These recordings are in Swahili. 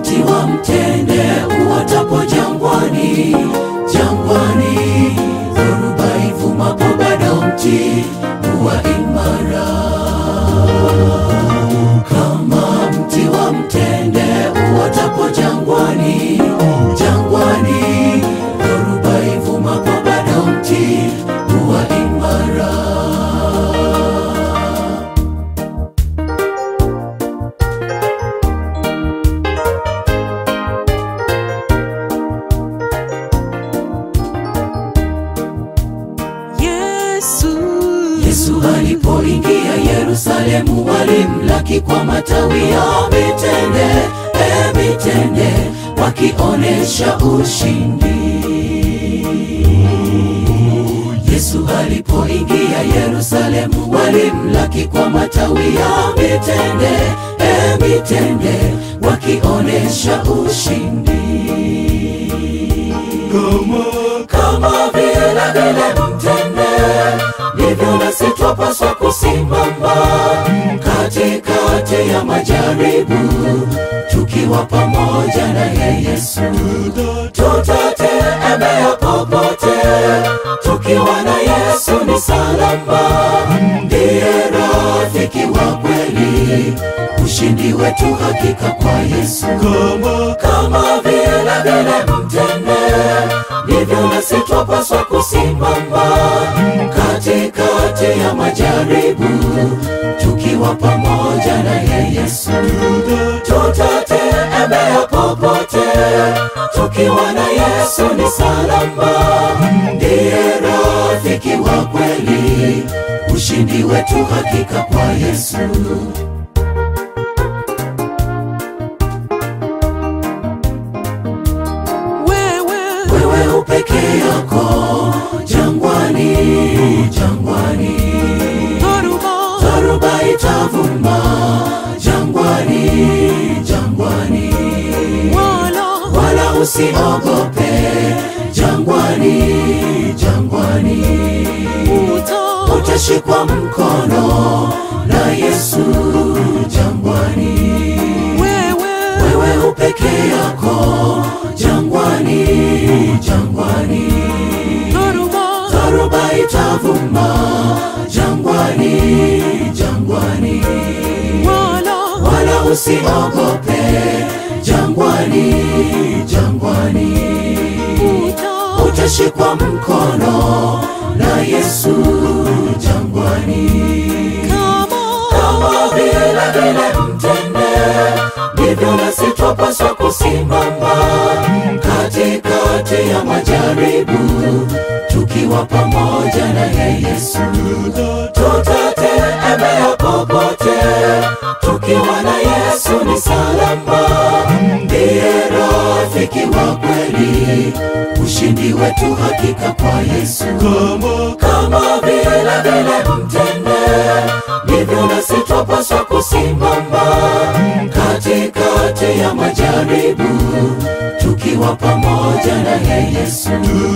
mti wa mtende uotapo jangwani, jangwani, dhoruba ivumapo bado mti huwa imara. Kama mti wa mtende uotapo jangwani, jangwani, dhoruba ivumapo bado mti huwa imara. Yesu, Yesu alipoingia Yerusalemu, walimlaki kwa matawi ya mitende, e mitende, wakionesha ushindi. Yesu alipoingia Yerusalemu, walimlaki kwa matawi ya mitende, e mitende, wakionesha ushindi kama kama vile vile mtende ndivyo nasi twapaswa kusimama katikati ya majaribu tukiwa pamoja na ye Yesu tutatembea popote tukiwa na Yesu ni salama ndiye rafiki wa kweli ushindi wetu hakika kwa Yesu kama kama vile vile mtende ndivyo nasi twapaswa kusimama katikati ya majaribu tukiwa pamoja na ye Yesu tutatembea popote tukiwa na Yesu ni salama ndiye rafiki wa kweli ushindi wetu hakika kwa Yesu wewe wewe upeke yako jangwani, jangwani, dhoruba dharuba itavuma jangwani, jangwani, wala wala usiogope jangwani, jangwani, uta utashikwa mkono na Yesu jangwani wewe wewe upeke yako jangwani, jangwani, dhoruba dharuba itavuma jangwani, jangwani, wala wala usiogope jangwani, jangwani, uta utashikwa mkono na Yesu jangwani kama kama vile vile mtende ndivyo nasi twapaswa kusimama katikati ya majaribu tukiwa pamoja na ye Yesu tutatembea popote tukiwa na Yesu ni salama ndiye rafiki wa kweli ushindi wetu hakika kwa Yesu kama kama vile vile mtende ndivyo nasi twapaswa kusimama katikati ya majaribu tukiwa pamoja na ye Yesu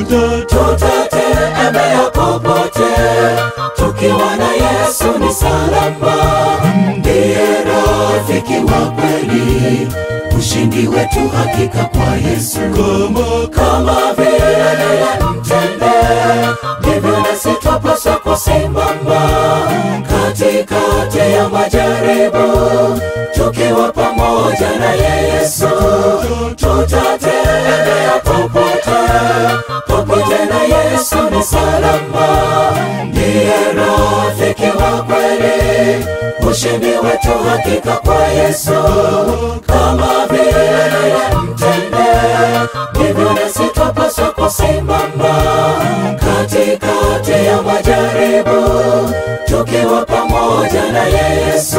tutatembea popote tukiwa na Yesu ni salama ndiye rafiki wa kweli ushindi wetu hakika kwa Yesu kama kama vile vile mtende ndivyo nasi twapaswa kusimama katikati ya majaribu tukiwa pamoja na ye Yesu tutatembea popote popote na Yesu ni salama ndiye rafiki wa kweli ushindi wetu hakika kwa Yesu kama vile vile mtende ndivyo nasi twapaswa kusimama katikati ya majaribu tukiwa pamoja na ye Yesu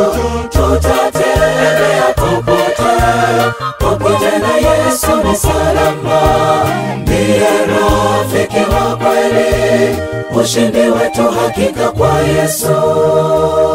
tutatembea popote popote na Yesu ni salama ndiye rafiki wa kweli ushindi wetu hakika kwa Yesu